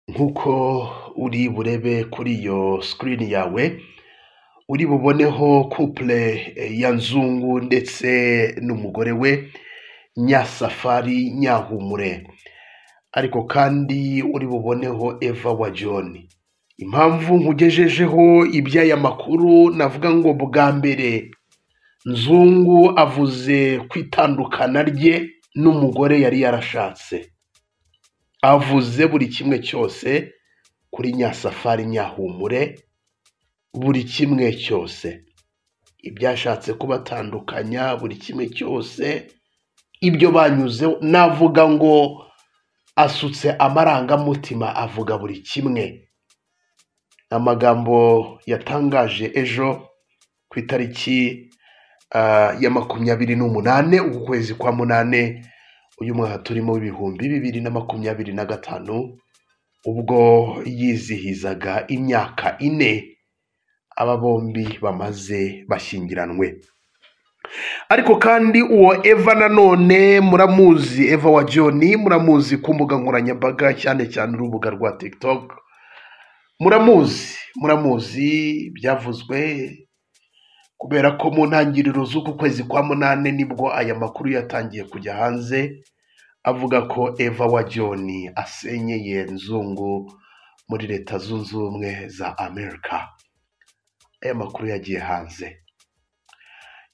nk'uko uri burebe kuri iyo sikirini yawe uri buboneho kupure ya nzungu ndetse n'umugore we nyasafari nyahumure ariko kandi uri buboneho eva wa john impamvu nkugejejeho iby'aya makuru navuga ngo bwa mbere nzungu avuze ku itandukana rye n'umugore yari yarashatse avuze buri kimwe cyose kuri nyasafari nyahumure buri kimwe cyose ibyashatse kubatandukanya buri kimwe cyose ibyo banyuzeho navuga ngo asutse amarangamutima avuga buri kimwe amagambo yatangaje ejo ku itariki ah, ya makumyabiri n'umunane uku kwezi kwa munane uyu mwaka turimo w'ibihumbi bibiri na makumyabiri na gatanu ubwo yizihizaga imyaka ine aba bombi bamaze bashyingiranwe ariko kandi uwo eva nanone muramuzi eva wa john muramuzi ku mbuga nkoranyambaga cyane cyane urubuga rwa tiktok muramuzi muramuzi byavuzwe kubera ko mu ntangiriro z'uku kwezi kwa munane nibwo aya makuru yatangiye kujya hanze avuga ko eva wa john asenyeye nzungu muri leta zunze ubumwe za amerika aya makuru yagiye hanze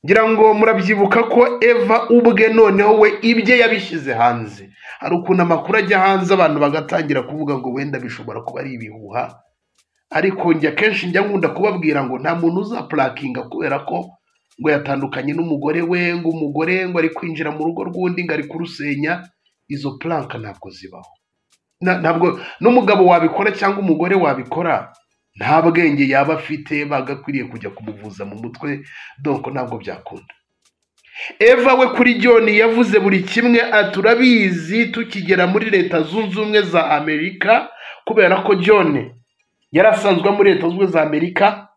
ngira ngo murabyibuka ko eva ubwe noneho we ibye yabishyize hanze hari ukuntu amakuru ajya hanze abantu bagatangira kuvuga ngo wenda bishobora kuba ari ibihuha ariko njya kenshi njya nkunda kubabwira ngo nta muntu uzapurakinga kubera ko ngo yatandukanye n'umugore we ngo umugore ngo ari kwinjira mu rugo rw'undi ngo ari kurusenya izo puranka ntabwo zibaho Na- ntabwo n'umugabo wabikora cyangwa umugore wabikora nta bwenge yaba afite bagakwiriye kujya kumuvuza mu mutwe donko ntabwo byakunda eva we kuri john yavuze buri kimwe aturabizi tukigera muri leta zunze ubumwe za amerika kubera ko john yari asanzwe muri leta zunze ubumwe za amerika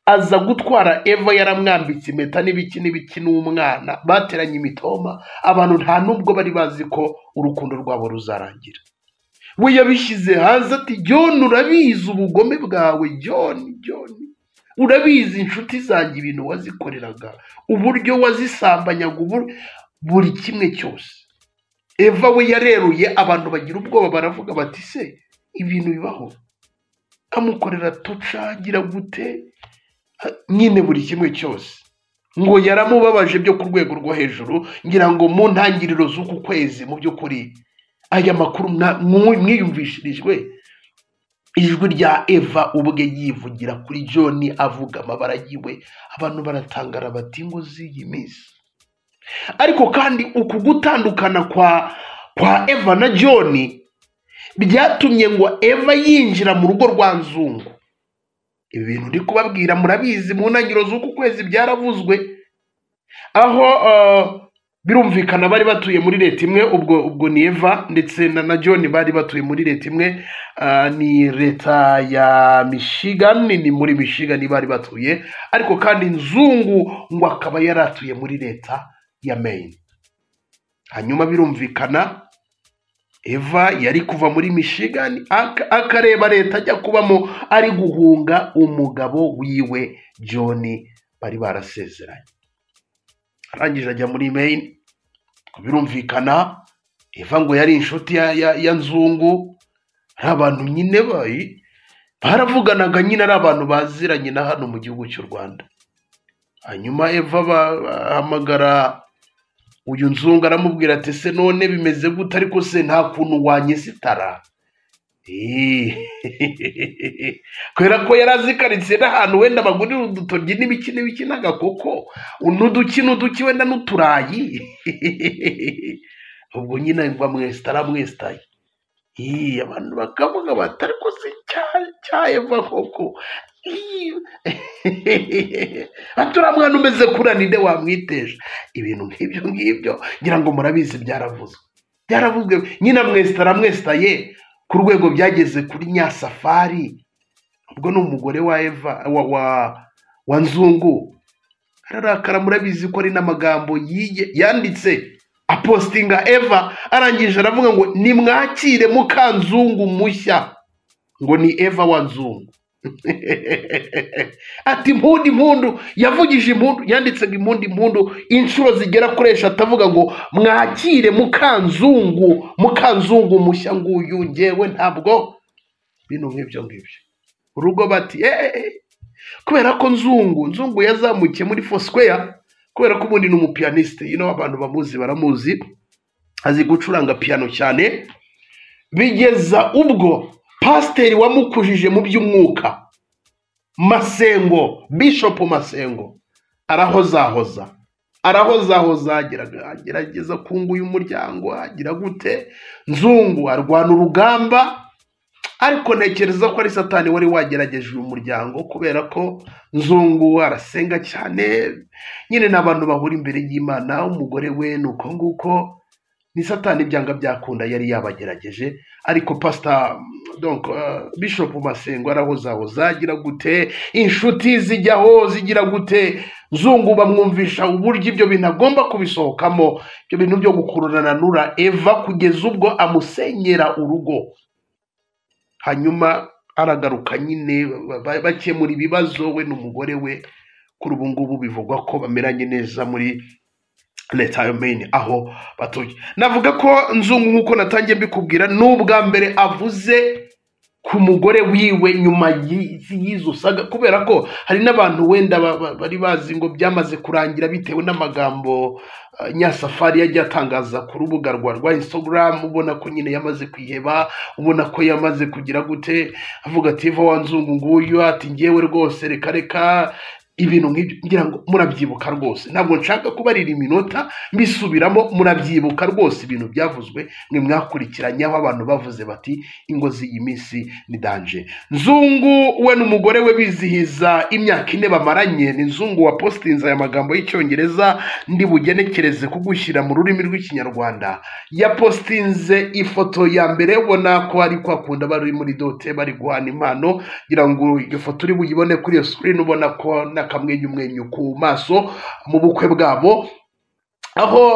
aza gutwara eva yaramwambitse impeta n'ibiki n'ibiki n'umwana bateranye imitoma abantu nta n'ubwo bari bazi ko urukundo rwabo ruzarangira we yabishyize hanze ati john urabizi ubugome bwawe john john urabizi inshuti zanjye ibintu wazikoreraga uburyo wazisambanyaga ubur- buri kimwe cyose eva we yareruye abantu bagira ubwoba baravuga bati se ibintu bibaho amukorera tucagira gute Ha- nyine buri kimwe cyose ngo yaramubabaje byo ku rwego rwo hejuru ngira ngo mu ntangiriro z'uku kwezi mu by'ukuri aya makuru mwa- mwu- mwiyumvishirijwe ijwi rya eva ubwe yivugira kuri john avuga amabara yiwe abantu baratangara bati ngo z'iyi minsi ariko kandi uku gutandukana kwa kwa eva na john byatumye ngo eva yinjira mu rugo rwa nzungu ibi bintu ndi kubabwira murabizi mu ntangiriro z'uku kwezi byaravuzwe aho eh, birumvikana bari batuye muri leta imwe ubwo ubwo ni eva ndetse na, na john bari batuye muri leta imwe ah, ni leta ya michigan ni muri michigan bari batuye ariko kandi nzungu ngo akaba yari atuye muri leta ya maine hanyuma birumvikana eva yari kuva muri michigan ak- akareba leta ajya kubamo ari guhunga umugabo wiwe john bari barasezeranye arangije ajya muri Maine birumvikana eva ngo yari inshuti ya, ya, ya nzungu ari abantu nyine bayi baravuganaga nyine ari abantu baziranye na hano mu gihugu cy'u rwanda hanyuma eva ba- bahamagara uyu nzungu aramubwira ati se none bimeze gute ariko se nta kuntu wanyesitara Eeeeehe. kubera ko yari azikaritse n'ahantu wenda bagurira udutoryi n'ibiki n'ibiki n'agakoko n'uduki n'uduki wenda n'uturayi Hehehehe. ubwo nyine ngo amwesita aramwesitaye Ih, abantu bakavuga bati ariko se cyayeva koko Ih. Hehehehe. ati uriya mwana umeze kuriya ninde wamwiteje ibintu nk'ibyo ngibyo ngira ngo murabizi byaravuzwe byaravuzwe nyine amwesita aramwesitaye ku rwego byageze kuri nyasafari ubwo ni umugore wa eva wa, wa, wa nzungu ararakara murabizi ko ari n'amagambo yiye yanditse apostinga eva arangije aravuga ngo nimwakire mukanzungu mushya ngo ni eva wa nzungu ati impundu impundu yavugije impundu yanditsaga impundu impundu inshuro zigera kuri eshatu avuga ngo mwakire mukanzungu mukanzungu mushya nguyu ngewe ntabwo bino nk'ibyo ngibyo urugo bati eee kubera ko nzungu nzungu yazamukiye muri fosquare kubera ko ubundi ni umupiyaniste ino abantu bamuzi baramuzi azi gucuranga piyano cyane bigeza ubwo pasiteri wamukujije mu by'umwuka masengo bishopu masengo arahozahoza arahozahoza ageraga- agerageza kunguye umuryango agira gute nzungu arwana urugamba ariko ntekereza ko ari satani wari wagerageje uyu muryango kubera ko nzungu arasenga cyane nyine ni abantu bahura imbere y'imana umugore we ni uko nguko ni satani ibyanga byakunda yari yabagerageje ariko pasita donc uh, bishop masengo arahozahoza agira gute inshuti zijyaho zigira gute nzungu bamwumvisha uburyo ibyo bintu agomba kubisohokamo ibyo bintu byo gukururana nura eva kugeza ubwo amusenyera urugo hanyuma aragaruka nyine ba- ba- bakemura ibibazo we n'umugore we kuri ubu ngubu bivugwa ko bameranye neza muri leta ya Maine aho batuye navuga ko nzungu nk'uko natangiye mbikubwira ni ubwa mbere avuze ku mugore wiwe nyuma y'i- y'izo saga kubera ko hari n'abantu wenda ba- ba- bari bazi ngo byamaze kurangira bitewe n'amagambo eh, nyasafari yagiye atangaza ku rubuga rwa rwa instagram ubona ko nyine yamaze kwiheba ubona ko yamaze kugira gute avuga ati eva wa nzungu nguyu ati ngewe rwose reka reka ibintu nk'ibyo ngira ngo murabyibuka rwose ntabwo nshaka kubarira iminota mbisubiramo murabyibuka rwose ibintu byavuzwe mwe mwakurikiranye aho abantu bavuze bati ingo z'iyi minsi ni danje nzungu we n'umugore we bizihiza imyaka ine bamaranye ni nzungu wapositinze aya magambo y'icyongereza ndi bugenekereze kugushyira mu rurimi rw'ikinyarwanda yapositinze ifoto ya mbere ubona ko ari kwa kundi bari muri dote bari guhana impano ngira ngo iyo foto uri buyibone kuri iyo sikirini ubona ko n'akamwenyumwenyu ku maso mu bukwe bwabo aho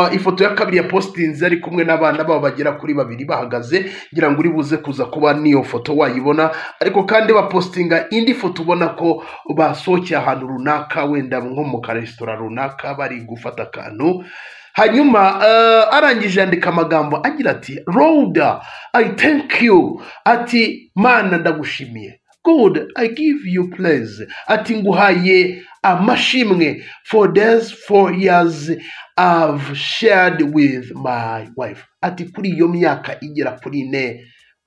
uh, ifoto ya kabiri ya positinze ari kumwe n'abana babo bagera kuri babiri bahagaze ngira ngo uri buze kuza kuba n'iyo foto wayibona ariko kandi bapositinga indi foto ubona ko basohokeye ahantu runaka wenda nko mu karesitora runaka bari gufata akantu hanyuma uh, arangije yandika amagambo agira ati roda i thank you ati mana ndagushimiye god i give you praise ati nguhaye amashimwe for these four years i've shared with my wife ati kuri iyo myaka igera kuri ine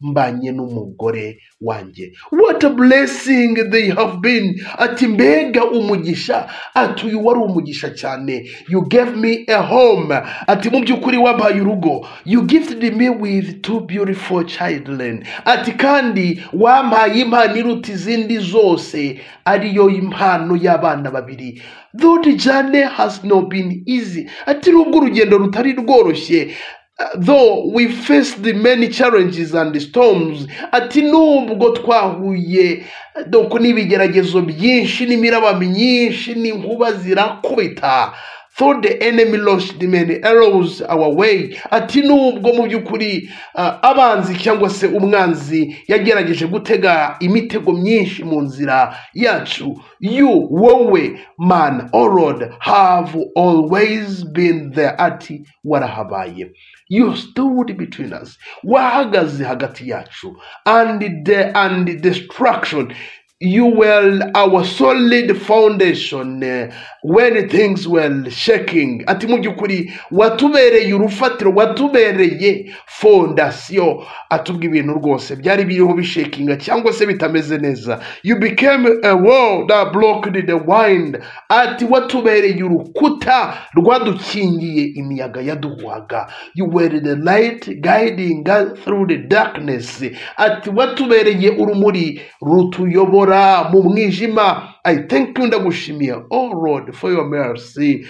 mbanye n'umugore wanjye what a blessing they have been ati mbega umugisha ati uyu wari umugisha cyane you gave me a home ati mu by'ukuri wampaye urugo you gifted me with two beautiful children ati kandi wampaye impano iruta izindi zose ariyo impano y'abana babiri though jane has not been easy ati nubwo urugendo rutari rworoshye Uh, though we faced the many challenges and storms ati nubwo twahuye doko n'ibigeragezo byinshi n'imirabami myinshi n'inkuba zirakubita for the enemy launched many arrows our way ati nubwo mu by'ukuri uh, abanzi cyangwa se umwanzi yagerageje gutega imitego myinshi mu nzira yacu you wowe man or lord have always been there ati warahabaye you stood between us wahagaze hagati yacu and the, and destruction you were our solid foundation eh, when things were shaking ati mu by'ukuri watubereye urufatiro watubereye fondasiyo atubwa ibintu rwose byari biriho bishakinga cyangwa se bitameze neza you became a wall that blocked the wind ati watubereye urukuta rwadukingiye imiyaga yaduhwaga you were the light guiding us through the darkness ati watubereye urumuri rutuyobora mu mwijima i thank you ndagushimiye oh lord for your mercy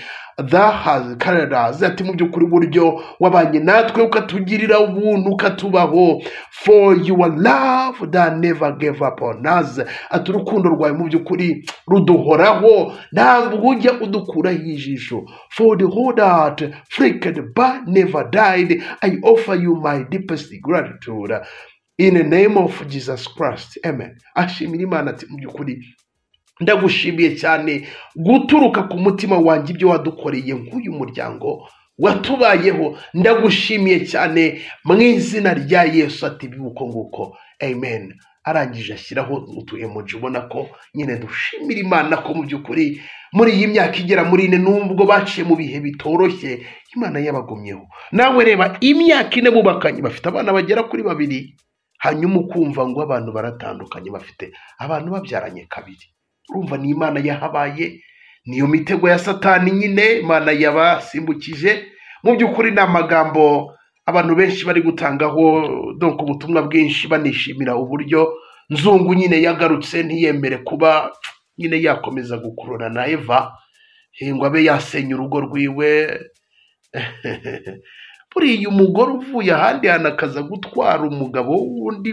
that has carried us ati mu by'ukuri uburyo wabanye natwe ukatugirira ubuntu ukatubaho for your love that never gave up on us ati urukundo rwawe mu by'ukuri ruduhoraho ntabwo ujya udukuraho ijisho for the whole that flicked but never died i offer you my deepest gratitude in the name of jesus christ amen ashimira imana ati mu by'ukuri ndagushimiye cyane guturuka ku mutima wanjye ibyo wadukoreye nk'uyu muryango watubayeho ndagushimiye cyane mu izina rya yesu ati bibuko nguko amen arangije ashyiraho utu emoji ubona ko nyine dushimira imana ko mu by'ukuri muri iyi myaka igera muri ine nubwo baciye mu bihe bitoroshye imana yabagumyeho nawe reba imyaka ine bubakanye bafite abana bagera kuri babiri hanyuma ukumva ngo abantu baratandukanye bafite abantu babyaranye kabiri urumva ni imana yahabaye niyo mitego ya satani nyine imana yabasimbukije mu by'ukuri ni amagambo abantu benshi bari gutangaho donc ubutumwa bwinshi banishimira uburyo nzungu nyine yagarutse ntiyemere kuba nyine yakomeza gukurura na eva eh, ngo abe yasenya urugo rwiwe buriya umugore uvuye ahandi hantu akaza gutwara umugabo w'undi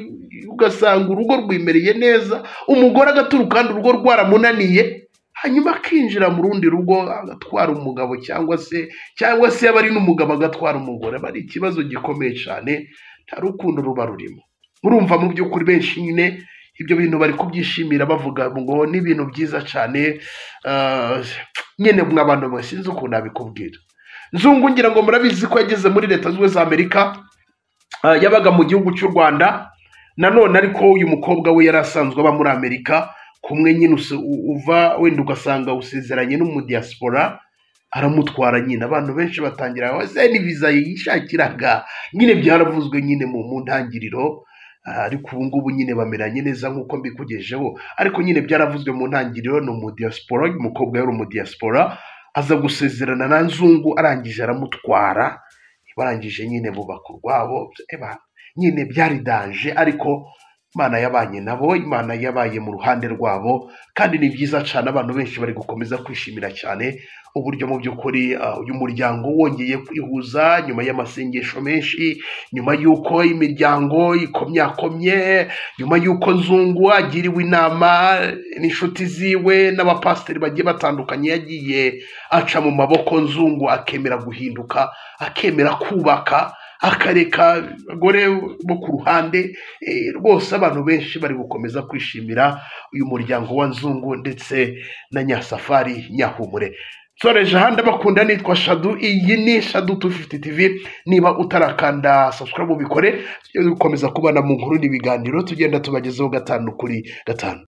ugasanga urugo rwimereye neza umugore agaturuka ahandi urugo rwaramunaniye hanyuma akinjira mu rundi rugo agatwara umugabo cyangwa se cyangwa se yaba ari n'umugabo agatwara umugore aba ari ikibazo gikomeye cyane nta rukundo ruba rurimo murumva mu by'ukuri benshi nyine ibyo bintu bari kubyishimira bavuga ngo ni ibintu byiza cyane ah, nyine mwa bantu mwe sinzi ukuntu nabikubwira nzungu ngira ngo murabizi ko yageze muri leta zunze ubumwe za amerika Ah, yabaga mu gihugu cy'u rwanda nanone ariko uyu mukobwa we yari asanzwe aba muri amerika kumwe nyine usi- u- uva wenda ugasanga usezeranye n'umudiyasipora aramutwara nyine abantu benshi batangira wese ni viza yishakiraga nyine byaravuzwe nyine mu mu ntangiriro Ah, ariko ubu ngubu nyine bameranye neza nk'uko mbikugejeho ariko nyine byaravuzwe mu ntangiriro ni umudiyasipora uyu mukobwa yari umudiyasipora aza gusezerana na nzungu arangije aramutwara barangije nyine bubaka urwabo eba, nyine byari danje ariko imana yabanye nabo imana yabaye mu ruhande rwabo kandi ni byiza cyane abantu benshi bari gukomeza kwishimira cyane uburyo mu by'ukuri ah, uyu muryango wongeye kwihuza nyuma y'amasengesho menshi nyuma y'uko imiryango ikomyakomye nyuma y'uko nzungu agiriwe inama n'inshuti ziwe n'abapasiteri bagiye batandukanye yagiye aca mu maboko nzungu akemera guhinduka akemera kubaka akareka abagore bo ku ruhande eh, rwose abantu benshi bari gukomeza kwishimira uyu muryango wa nzungu ndetse na nyasafari nyahumure nsoreje ahandi abakunda nitwa shadu iyi ni shadu 250 tv niba utarakanda subscribe ubikore tujye dukomeza kubana mu nkuru n'ibiganiro tugenda tubagezaho gatanu kuri gatanu